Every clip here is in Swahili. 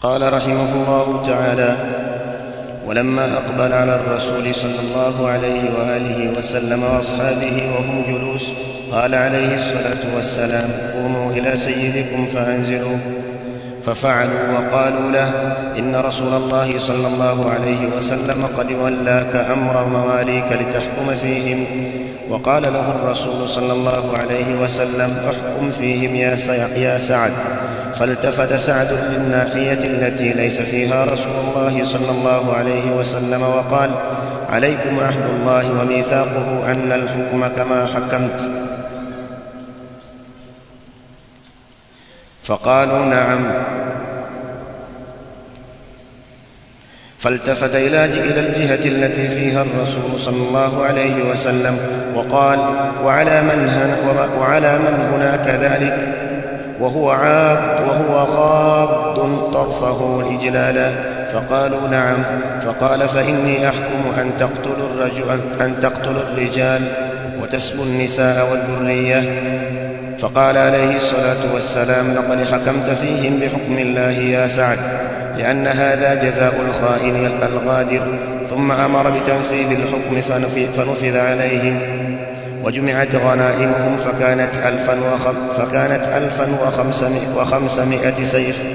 قال رحمه الله تعالى ولما اقبل على الرسول صلى الله عليه واله وسلم واصحابه وهم جلوس قال عليه الصلاه والسلام قوموا الى سيدكم فانزلوه ففعلوا وقالوا له ان رسول الله صلى الله عليه وسلم قد ولاك امر مواليك لتحكم فيهم وقال له الرسول صلى الله عليه وسلم احكم فيهم يا سعد فالتفت سعد للناحيه التي ليس فيها رسول الله صلى الله عليه وسلم وقال عليكم عهد الله وميثاقه ان الحكم كما حكمت فقالوا نعم فالتفت إلى إلى الجهة التي فيها الرسول صلى الله عليه وسلم وقال وعلى من هنا وعلى من هناك ذلك وهو عاض وهو غاض طرفه إجلالا فقالوا نعم فقال فإني أحكم أن تقتلوا الرجل أن تقتلوا الرجال وتسبوا النساء والذرية فقال عليه الصلاة والسلام لقد حكمت فيهم بحكم الله يا سعد لأن هذا جزاء الخائن الغادر ثم أمر بتنفيذ الحكم فنفذ عليهم وجمعت غنائمهم فكانت ألفا, وخم فكانت ألفا وخمسمائة, وخمسمائة سيف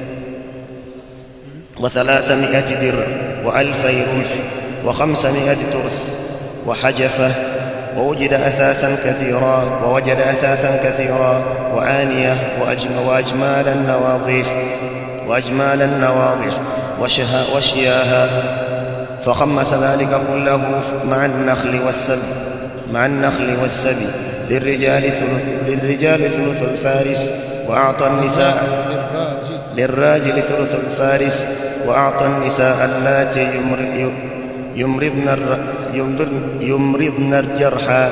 وثلاثمائة درع وألفي رمح وخمسمائة ترس وحجفة ووجد أثاثا كثيرا ووجد أثاثا كثيرا وآنية وأجمالا نواضيح وأجمالا نواضح وشها وشياها فخمس ذلك كله مع النخل والسبي مع النخل والسبي للرجال ثلث للرجال ثلث الفارس وأعطى النساء للراجل ثلث الفارس وأعطى النساء اللاتي يمرضن يمرضن الجرحى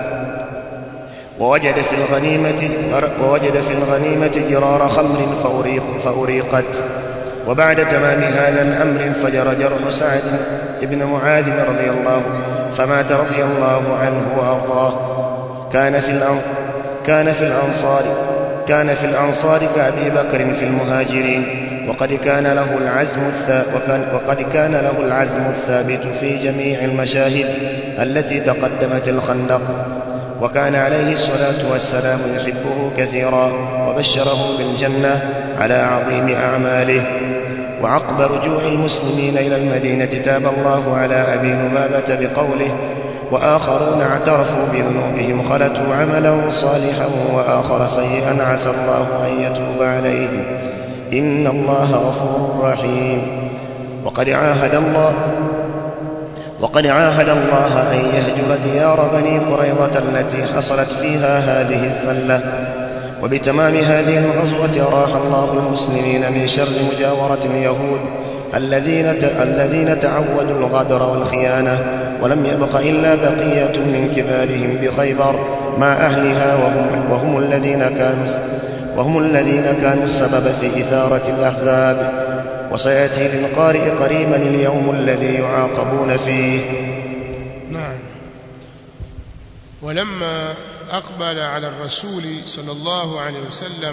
ووجد في الغنيمة ووجد في الغنيمة جرار خمر فأريق فأريقت وبعد تمام هذا الأمر انفجر جرح سعد بن معاذ رضي الله فمات رضي الله عنه وأرضاه كان في الأن كان في الأنصار كان في الأنصار كأبي بكر في المهاجرين وقد كان له العزم وكان وقد كان له العزم الثابت في جميع المشاهد التي تقدمت الخندق وكان عليه الصلاة والسلام يحبه كثيرا وبشره بالجنة على عظيم أعماله وعقب رجوع المسلمين إلى المدينة تاب الله على أبي لبابة بقوله وآخرون اعترفوا بذنوبهم خلتوا عملا صالحا وآخر سيئا عسى الله أن يتوب عليهم إن الله غفور رحيم وقد عاهد الله وقد عاهد الله أن يهجر ديار بني قريظة التي حصلت فيها هذه الذلة وبتمام هذه الغزوة أراح الله المسلمين من شر مجاورة اليهود الذين الذين تعودوا الغدر والخيانة ولم يبق إلا بقية من كبارهم بخيبر مع أهلها وهم, وهم الذين كانوا وهم الذين كانوا السبب في إثارة الأحزاب وسيأتي للقارئ قريبا اليوم الذي يعاقبون فيه نعم ولما أقبل على الرسول صلى الله عليه وسلم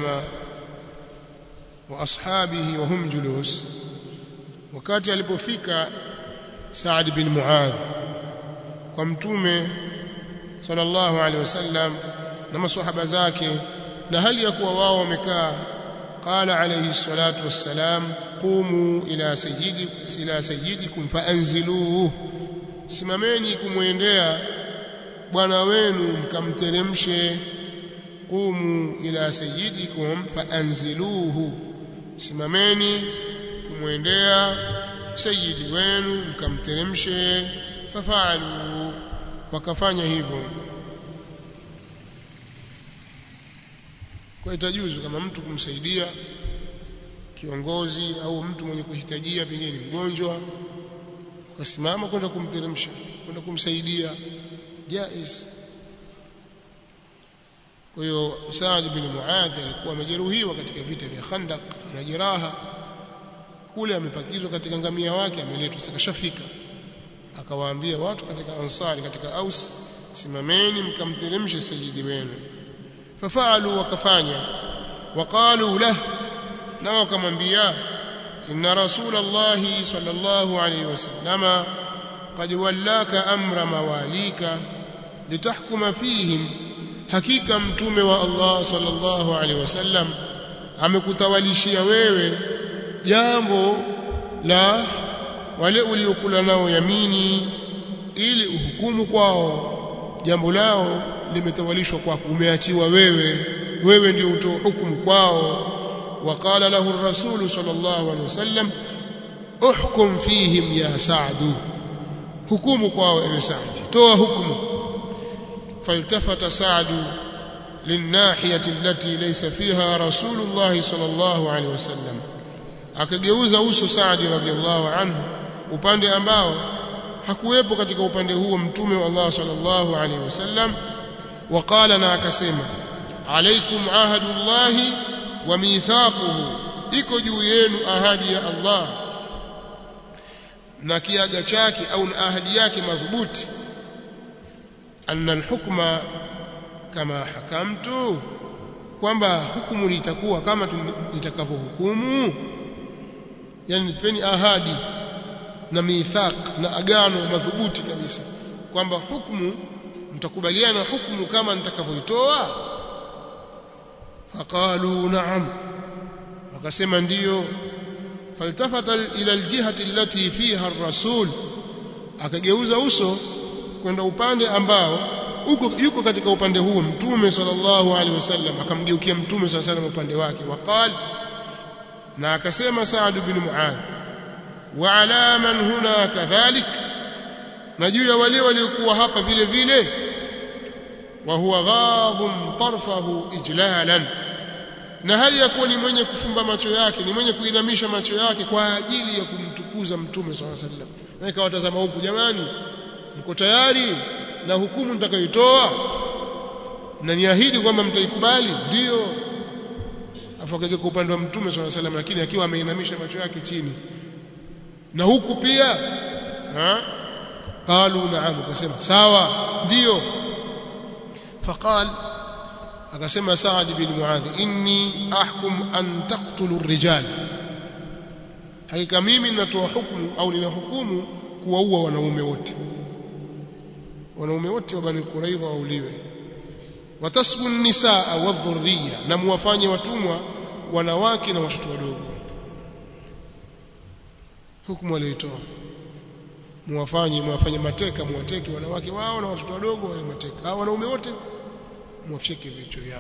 وأصحابه وهم جلوس wakati alipofika Saad bin Muadh kwa mtume sallallahu alaihi wasallam na maswahaba zake na hali ya kuwa wao wamekaa qala alayhi salatu wassalam qumu ila sayyidi ila sayyidikum faanziluhu simameni kumwendea bwana wenu mkamteremshe qumu ila sayyidikum faanziluhu simameni kumwendea sayyidi wenu mkamteremshe fafalu wakafanya hivyo kwa itajuzu kama mtu kumsaidia kiongozi au mtu mwenye kuhitajia pengine ni mgonjwa ukasimama kwenda kumteremsha kwenda kumsaidia jaiz kwa hiyo Saad bin Muadh alikuwa amejeruhiwa katika vita vya Khandaq na jeraha kule amepakizwa katika ngamia wake ameletwa sakashafika akawaambia watu katika ansari katika aus simameni mkamteremshe sayyidi wenu fafalu wakafanya waqalu lah na wakamwambia inna rasulullah sallallahu alayhi wasallama qad wallaka amra mawalika litahkuma fihim hakika mtume wa Allah sallallahu alaihi wasallam amekutawalishia wewe jambo la wale uliokula nao yamini ili uhukumu kwao jambo lao limetawalishwa kwako umeachiwa wewe wewe ndio utoe hukumu kwao وقال له الرسول صلى الله عليه وسلم احكم فيهم يا سعد حكم kwao ewe Saad toa hukumu فالتفت سعد للناحية التي ليس فيها رسول الله صلى الله عليه وسلم akageuza uso Saad radhiallahu anhu upande ambao hakuwepo katika upande huo mtume wa Allah sallallahu alaihi wasallam waqala na akasema alaikum ahadullahi wa mithaquhu iko juu yenu ahadi ya Allah na kiaga chake au na ahadi yake madhubuti anna alhukma kama hakamtu kwamba hukumu litakuwa kama nitakavyohukumu yani nipeni ahadi na mithaq na agano madhubuti kabisa kwamba hukumu mtakubaliana hukumu kama nitakavyoitoa faqalu na'am wakasema ndiyo faltafata ila aljihati allati fiha ar-rasul akageuza uso kwenda upande ambao uko yuko katika upande huo mtume sallallahu alaihi wasallam akamgeukia mtume sallallahu alaihi wasallam upande wake waqal na akasema Saad bin Muadh wa ala man huna kadhalik na juu ya wale waliokuwa hapa vile vile wa huwa ghadhun tarfahu ijlalan na hali ya kuwa ni mwenye kufumba macho yake ni mwenye kuinamisha macho yake kwa ajili ya kumtukuza mtume sallallahu alaihi wasallam na ikawatazama huku jamani mko tayari na hukumu nitakayoitoa na niahidi kwamba mtaikubali ndio afakaje kwa upande wa mtume sallallahu alaihi wasallam lakini akiwa ameinamisha macho yake chini na huku pia ha qalu na'am akasema sawa ndio faqal akasema Saad bin Muadh inni ahkum an taqtulu ar-rijal hakika mimi ninatoa hukumu au nina hukumu kuwaua wanaume wote wanaume wote wa Bani Quraidha wauliwe watasbu nisaa wadhurriya na muwafanye watumwa wanawake na watoto wadogo hukumu aliyoitoa muwafanye muwafanye mateka muwateke wanawake wao na watoto wadogo wawe mateka hao wanaume wote muwafike vichwa vyao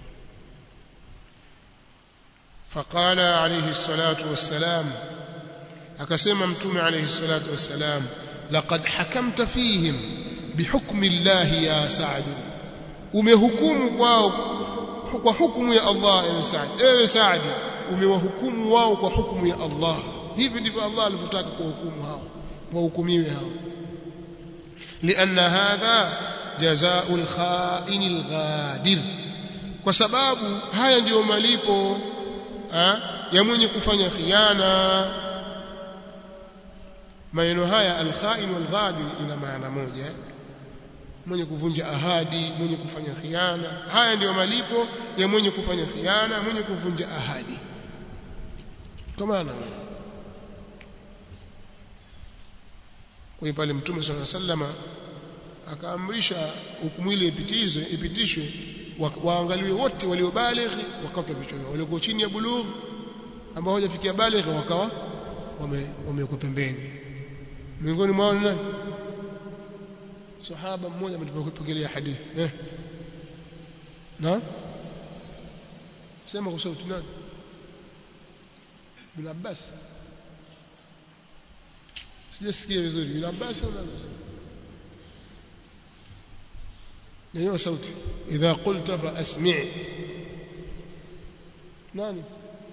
فقال عليه الصلاة والسلام akasema mtume alayhi salatu wassalam laqad hakamta fihim bihukmi Allah ya Sa'd umehukumu kwao kwa hukumu ya Allah ewe Sa'd ewe Sa'd umewahukumu wao kwa hukumu ya Allah hivi ndivyo Allah alivyotaka kuwahukumu hao wahukumiwe hao لأن هذا جزاء الخائن الغادر kwa sababu haya ndiyo malipo ha, ya mwenye kufanya khiana maneno haya alkhain walghadir ina maana moja mwenye kuvunja ahadi mwenye kufanya khiana haya ndiyo malipo ya mwenye kufanya khiana mwenye kuvunja ahadi kwa maana kwa hiyo pale mtume swalla sallama akaamrisha hukumu ile ipitizwe ipitishwe waangaliwe wote waliobalighi wakatwa vichwa vyao waliokuwa chini ya bulugh ambao hawajafikia balighi wakawa wamewekwa pembeni miongoni mwao ni nani sahaba mmoja ametupokelea hadithi eh na sema kwa sauti nani bin Abbas sijasikia vizuri bin Abbas au nani ndio sauti idha qulta fa asmi' nani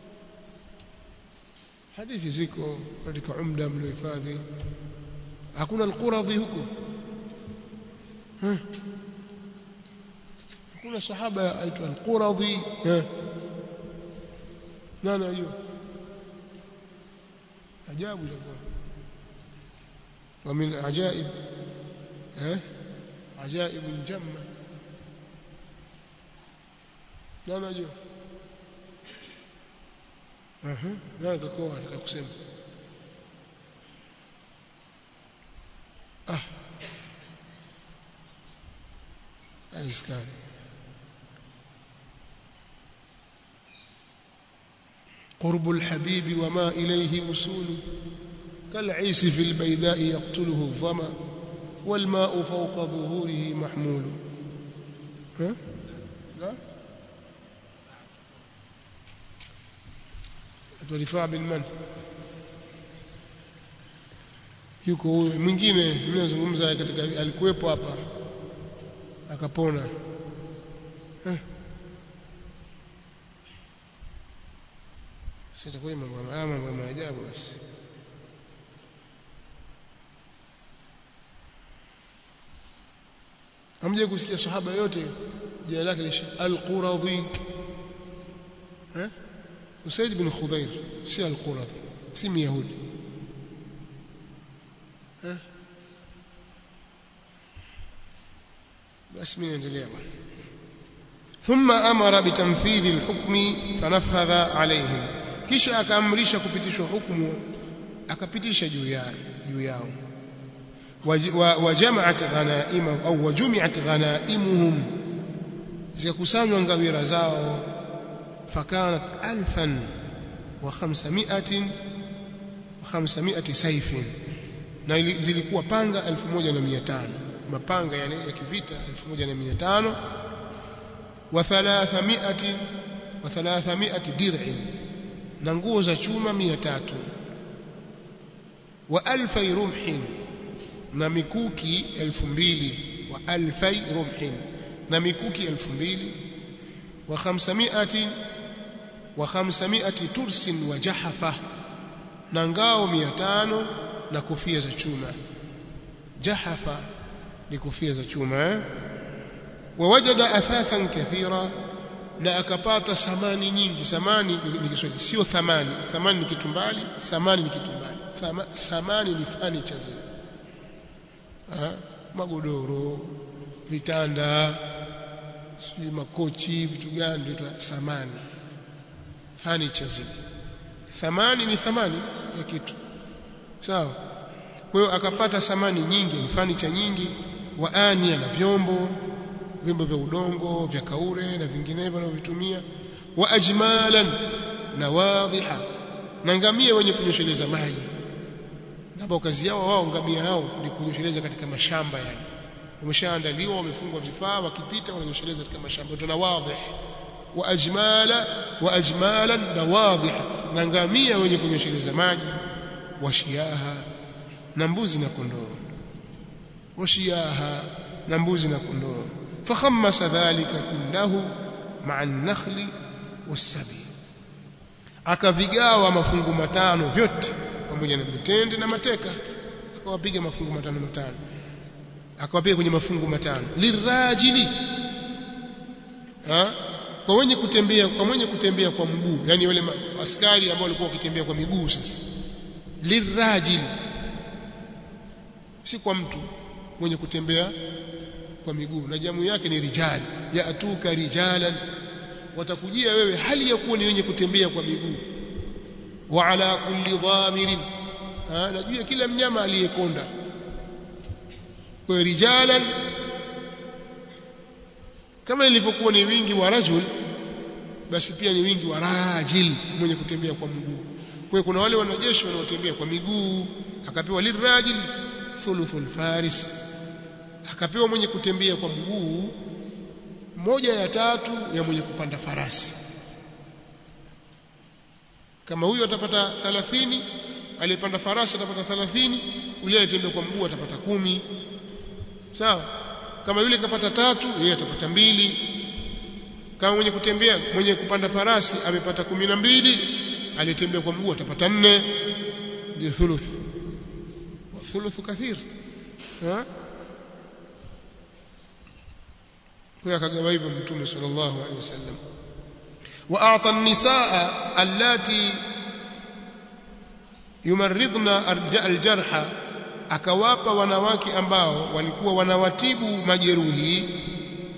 hadithi ziko katika umda mliohifadhi hakuna alquradhi huko hakuna sahaba aitwa alquradhi nani ajua ajabu itakuwa ومن العجائب ها عجائب جمة لا نجوا aha nani kakoa nataka kusema ah haiskani قرب الحبيب وما إليه وصول كالعيس في البيداء يقتله الظما والماء فوق ظهوره محمول ها؟ لا رفاع بن من yuko huyu mwingine ninazungumza katika alikuwepo hapa akapona eh sitakuwa mambo mambo ya maajabu basi amje kusikia sahaba yote jina lake ni al-Quradhi eh Usaid bin Khudair si al-Quradhi si Myahudi eh basi mimi naendelea bwana ثم امر بتنفيذ الحكم فنفذ عليهم kisha akaamrisha kupitishwa hukumu akapitisha juu yao juu yao wajamaat ghanaima au wajumiat ghanaimuhum zikakusanywa ngawira zao fakanat alfan wa khamsamiatin wa khamsamiati saifin na zilikuwa panga 1500 mapanga yale ya kivita 1500 wa 300 wa 300 dir'in na nguo za chuma 300 wa alfai rumhin na mikuki 2000 wa alfai rumhin na mikuki 2000 wa 500 wa 500 tursin wa jahafa na ngao 500 na kofia za chuma jahafa ni kofia za chuma eh? wawajada athathan kathira na akapata samani nyingi samani ni Kiswahili sio thamani thamani ni kitu mbali samani ni kitu mbali Thama, samani ni furniture zile magodoro vitanda sijui makochi vitu gani ndio samani furniture zile thamani ni thamani ya kitu sawa kwa hiyo akapata samani nyingi ni furniture nyingi waania na vyombo vyombo vya udongo vya kaure na vinginevyo wanavyovitumia wa ajmalan na wadhiha na ngamia wenye kunyosheleza maji ambao kazi yao wao ngamia hao ni kunyosheleza katika mashamba yani wameshaandaliwa wamefungwa vifaa wakipita wananyosheleza katika mashamba tuna wadhih wa ajmala wa ajmalan na wadhiha na ngamia wenye kunyosheleza maji wa shiaha na mbuzi na kondoo wa shiaha na mbuzi na kondoo فخمس ذلك كله مع النخل والسبي akavigawa mafungu matano vyote pamoja na mitende na mateka akawapiga mafungu matano matano akawapiga kwenye mafungu matano lirajili ha? kwa wenye kutembea kwa mwenye kutembea kwa mguu yani wale askari ambao walikuwa wakitembea kwa miguu sasa lirajili si kwa mtu mwenye kutembea kwa miguu na jamu yake ni rijali yatuka rijalan watakujia wewe hali ya kuwa ni wenye kutembea kwa miguu wa ala kulli dhamirin na juu ya kila mnyama aliyekonda kwa rijalan kama ilivyokuwa ni wingi wa rajul basi pia ni wingi wa rajil mwenye kutembea kwa mguu kwa kuna wale wanajeshi wanaotembea kwa miguu akapewa lirajil thuluthul faris akapewa mwenye kutembea kwa mguu moja ya tatu ya mwenye kupanda farasi kama huyu atapata 30 aliyepanda farasi atapata 30 yule aliyetembea kwa mguu atapata kumi sawa kama yule kapata tatu yeye atapata mbili kama mwenye kutembea mwenye kupanda farasi amepata kumi na mbili aliyetembea kwa mguu atapata nne ndio thuluth wa thuluthu kathir ha kwa akagawa hivyo mtume sallallahu alaihi wasallam wa a'ta an-nisaa allati yumarridna al-jarha akawapa wanawake ambao walikuwa wanawatibu majeruhi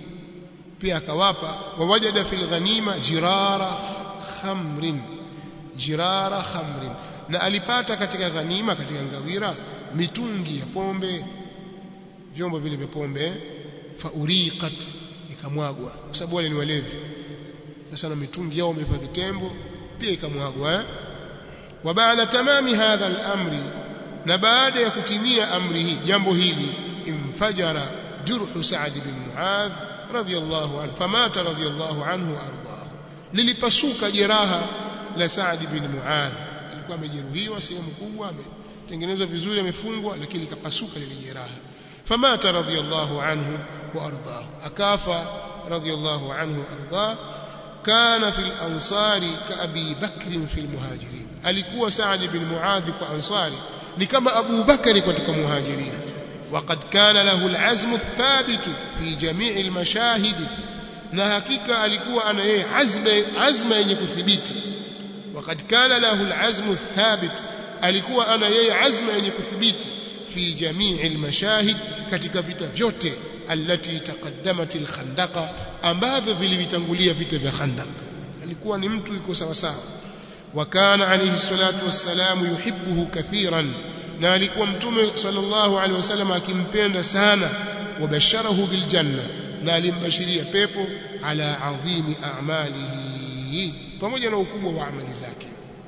pia akawapa wawajada fil ghanima jirara khamrin jirara khamrin na alipata katika ghanima katika ngawira mitungi ya pombe vyombo vile vya pombe fauriqat ikamwagwa kwa sababu wale ni walevi sasa na mitungi yao wamehifadhi tembo pia ikamwagwa eh? wa baada tamami hadha al-amri na baada ya kutimia amri hii jambo hili infajara jurhu Sa'd bin Muadh radiyallahu anhu famata radiyallahu anhu ardahu lilipasuka jeraha la Sa'd bin Muadh alikuwa amejeruhiwa sehemu kubwa ametengenezwa vizuri amefungwa lakini likapasuka lile jeraha famata radiyallahu anhu wa ardahu akafa radiyallahu anhu ardahu kana fil ansari ka abi bakr fil muhajirin alikuwa Sa'd bin Muadh kwa ansari ni kama Abu Bakari katika muhajirin وقد كان له العزم الثابت في جميع المشاهد na hakika alikuwa ana yeye azma azma yenye kuthibiti وقد كان له العزم الثابت alikuwa ana yeye azma yenye kuthibiti fi jamii almashahid katika vita vyote allati taqaddamat alkhandaqa ambavyo vilivitangulia vita vya khandaq alikuwa ni mtu yuko sawa sawa wa kana alayhi salatu wassalamu yuhibbuhu kathiran na alikuwa mtume sallallahu alaihi wasallam akimpenda sana wabasharahu biljanna na alimbashiria pepo ala adhimi a'malihi pamoja na ukubwa wa amali zake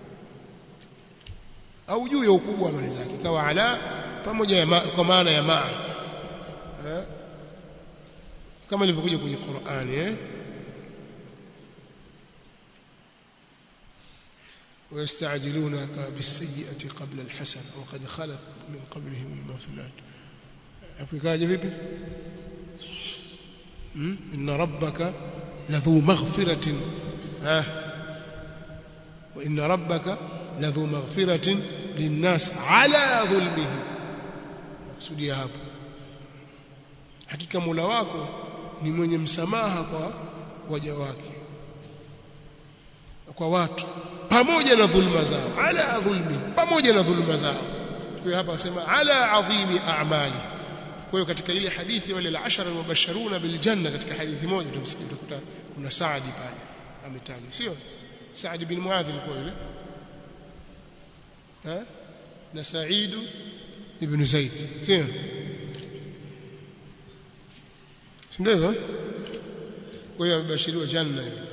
au juu ya ukubwa wa amali zake kawa ala pamoja ya ma, kwa maana ya maa kama ilivyokuja kwenye Qur'ani eh ويستعجلونك بالسيئة قبل الحسنة وقد خلت من قبلهم المثلات أفكاجة vipi إن ربك لذو مغفرة ها وإن ربك لذو مغفرة للناس على ظلمهم kusudia hapo hakika Mola wako ni mwenye msamaha kwa waja wake kwa watu pamoja na dhulma zao ala dhulmi pamoja na dhulma zao kwa hiyo hapa wasema ala adhimi a'mali kwa hiyo katika ile hadithi wale al-ashara al-mubashsharuna bil janna katika hadithi moja tumsikia utakuta kuna Saadi pale ametajwa sio Saad bin Muadh alikuwa yule ha na Said ibn Zaid sio ndio kwa hiyo amebashiriwa janna yule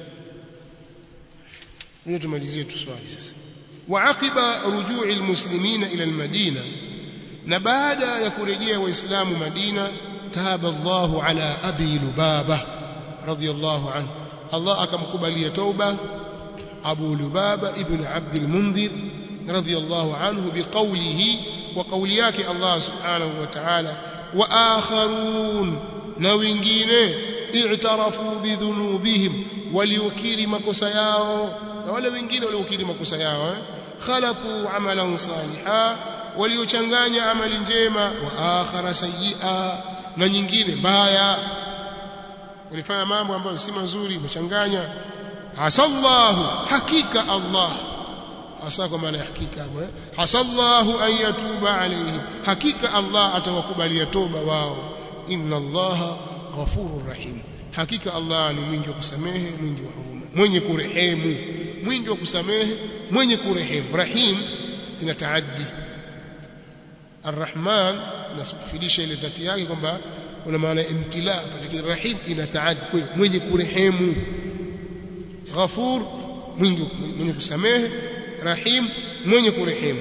ndio tumalizie tu swali sasa waaqiba rujui almuslimina ila almadina na baada ya kurejea waislamu madina taba Allahu ala abi lubaba radiyallahu anhu Allah akamkubalia tauba Abu Lubaba ibn Abd al-Mundhir radiyallahu anhu biqawlihi wa qawli yake Allah subhanahu wa ta'ala wa akharun na wengine i'tarafu bidhunubihim waliukiri makosa yao na wale wengine waliokiri makosa yao eh? khalaqu amalan saliha waliochanganya amali njema wa akhara sayyi'a na nyingine mbaya walifanya mambo ambayo si mazuri wamechanganya hasallahu hakika Allah hasa kwa maana ya hakika hapo eh? hasallahu an yatuba alayhim hakika Allah atawakubalia toba wao inna Allaha ghafurur rahim hakika Allah ni mwingi wa kusamehe mwingi wa huruma mwenye kurehemu mwingi wa kusamehe mwenye kurehemu rahim ina taaddi arrahman nasufidisha ile dhati yake kwamba kuna maana imtila lakini rahim ina taaddi mwenye kurehemu ghafur mwingi mwenye kusamehe rahim mwenye kurehemu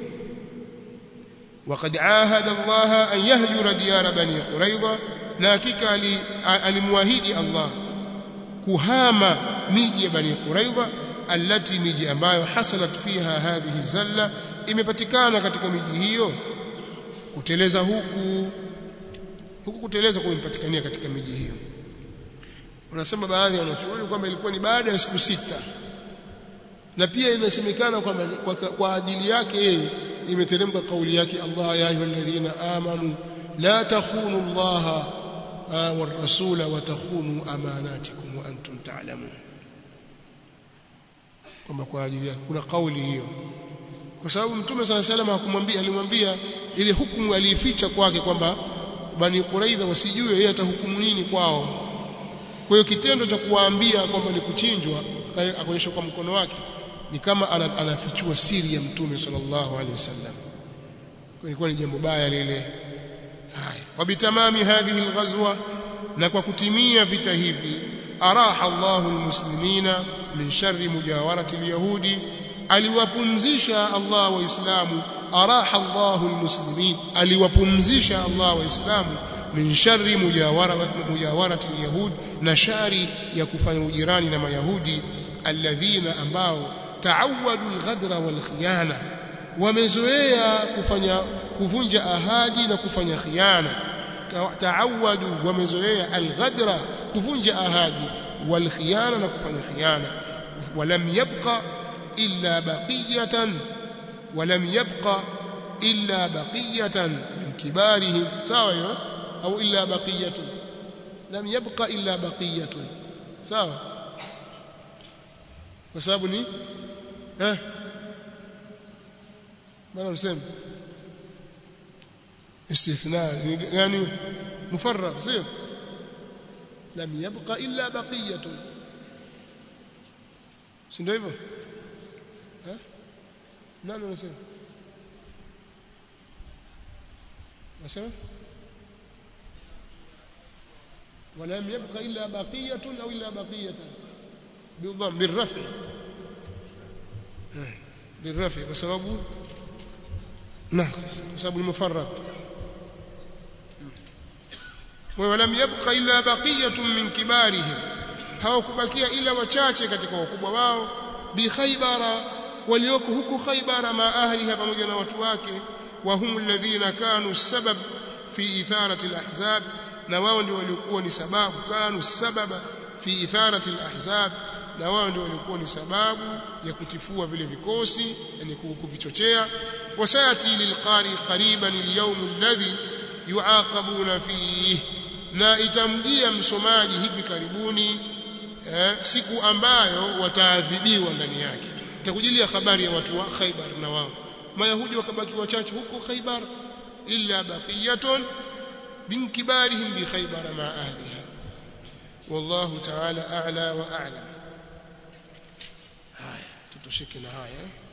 وقد عاهد الله أن يهجر ديار بني قريظة na hakika alimwahidi Allah kuhama miji ya Bani Quraidha allati miji ambayo hasalat fiha hadhihi zalla imepatikana katika miji hiyo kuteleza huku huku kuteleza kumepatikania katika miji hiyo unasema baadhi ya wanachuoni kwamba ilikuwa ni baada ya siku sita na pia inasemekana kwamba kwa, kwa ajili yake yeye imeteremka kauli yake Allah ya ayyuhalladhina amanu la takhunu Allah والرسول وتخونوا اماناتكم وانتم تعلمون kwamba kwa ajili yake kuna kauli hiyo kwa sababu mtume sana salama hakumwambia alimwambia ile hukumu aliificha kwake kwamba bani Quraidha wasijue yeye atahukumu nini kwao kwa hiyo kitendo cha kuwaambia kwamba ni kuchinjwa akaonyesha kwa mkono wake ni kama anafichua siri ya mtume sallallahu alaihi wasallam ilikuwa ni jambo baya lile haya wabitamami hadhihi alghazwa na kwa kutimia vita hivi araha Allahu almuslimina min sharri mujawarati alyahudi aliwapumzisha Allah waislamu araha Allahu almuslimin aliwapumzisha Allah waislamu min sharri mujawarati mujawarati alyahud na shari ya kufanya ujirani na mayahudi alladhina ambao taawadu alghadra walkhiyana wamezoea kufanya kuvunja ahadi na kufanya khiana taawadu wamezoea alghadra kuvunja ahadi walkhiyana na kufanya khiana walam yabqa illa baqiyatan walam yabqa illa baqiyatan min kibarihim sawa hiyo au illa baqiyatun lam yabqa illa baqiyatun sawa kwa sababu ni eh bana mseme استثناء يعني مفرغ سير لم يبق إلا بقية سنده hivyo ها nani unasema unasema ولم يبق إلا بقية أو إلا بقية بالضم بالرفع بالرفع بسبب ناقص بسبب المفرق ولم يبق إلا بقية من كبارهم hawakubakia ila wachache katika wakubwa wao bi khaybara walioko huku khaybara ma ahliha pamoja na watu wake wa hum alladhina kanu sabab fi itharati alahzab na wao ndio walikuwa ni sababu kanu sababa fi itharati alahzab na wao ndio walikuwa ni sababu ya kutifua vile vikosi yani kuvichochea wasayati lilqari qariban alyawm alladhi yuaqabuna fihi na itamjia msomaji hivi karibuni eh, siku ambayo wataadhibiwa ndani yake itakujilia habari ya watu wa Khaybar na wao mayahudi wakabaki wachache huko Khaybar illa baqiyatun min kibarihim bi Khaybar ma ahliha wallahu ta'ala a'la wa a'lam haya tutoshike na haya